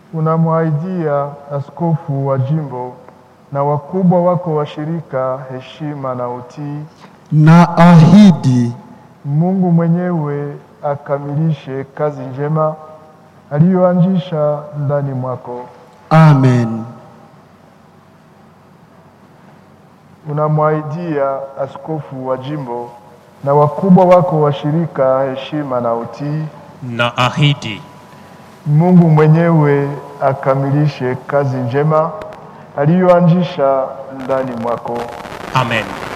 unamwahidia askofu wa jimbo na wakubwa wako wa shirika heshima na utii. na ahidi Mungu mwenyewe akamilishe kazi njema aliyoanzisha ndani mwako. amen. Unamwahidia askofu wa jimbo na wakubwa wako wa shirika heshima na utii. na ahidi Mungu mwenyewe akamilishe kazi njema aliyoanzisha ndani mwako. amen.